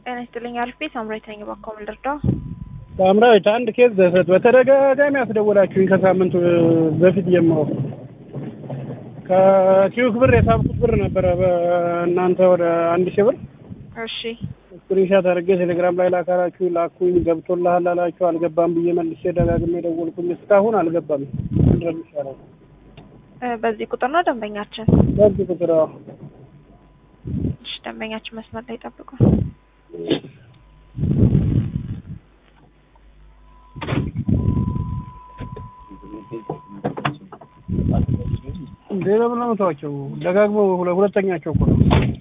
ጤና ይስጥልኝ አልፌ ሳምራዊት ነኝ። እባክዎ ምን ልርዳው? ሳምራዊት አንድ ኬዝ በተደጋጋሚ አስደወላችሁኝ ከሳምንት በፊት ጀምሮ ከኪዩክ ብር የሳብኩት ብር ነበረ በእናንተ ወደ አንድ ሺህ ብር እሺ ስክሪንሻት አድርጌ ቴሌግራም ላይ ላካላችሁ ላኩኝ ገብቶልሃል አላችሁ አልገባም ብዬ መልሼ ደጋግሜ ደወልኩኝ እስካሁን አልገባም ምንድን ነው የሚሻለው እ በዚህ ቁጥር ነው ደንበኛችን? በዚህ ቁጥር አዎ እሺ ደንበኛችን መስመር ላይ ጠብቁ። እንዴ ለምን ነው የምተዋቸው ደጋግሞ ሁለ- ሁለተኛቸው እኮ ነው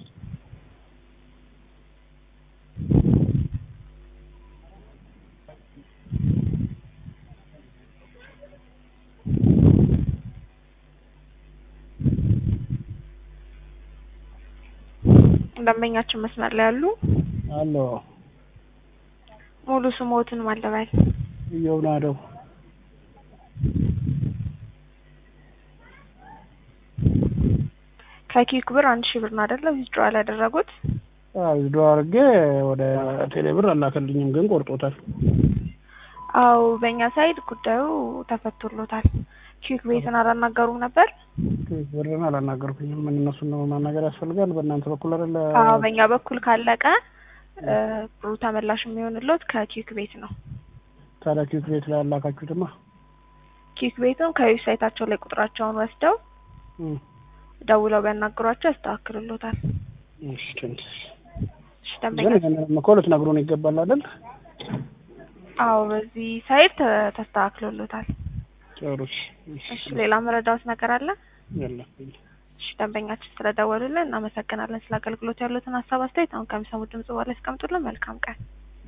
ደንበኛችን መስመር ላይ ያሉ አሎ ሙሉ ስሞትን ማለባል እየው ናደው ከኪክ ብር አንድ ሺህ ብር ነው አይደለ ዊዝድሮዋል ያደረጉት? ዊዝዶ አድርጌ ወደ ቴሌ ብር አላከልኝም ግን ቆርጦታል አው በእኛ ሳይድ ጉዳዩ ተፈቶሎታል። ኪክ ቤትን አላናገሩም ነበር? ኪዩክ ብርን አላናገርኩኝም ምን እነሱን ነው ማናገር ያስፈልጋል በእናንተ በኩል አይደለ አዎ በእኛ በኩል ካለቀ እ ብሩ ተመላሽ የሚሆንሎት ከኪክ ቤት ነው። ታዲያ ኪዩክ ቤት ላይ ያላካችሁትማ ኪክ ቤቱን ከዌብሳይታቸው ላይ ቁጥራቸውን ወስደው እም፣ ደውለው ቢያናግሯቸው ያስተካክሉሎታል። እሺ ትንሽ እሺ ግን ደንበኛ ይሄንን እኮ ልትነግሩን ይገባል አይደል አዎ በዚህ ሳይድ ተ- ተስተካክሎሎታል። ጥሩ እሺ እሺ ሌላ መረዳዎት ነገር አለ? የለም እሺ ደንበኛችን ስለደወሉልን እናመሰግናለን። ስለ አገልግሎት ያሉትን ሀሳብ አስተያየት አሁን ከሚሰሙት ድምጽ በኋላ ያስቀምጡልን። መልካም ቀን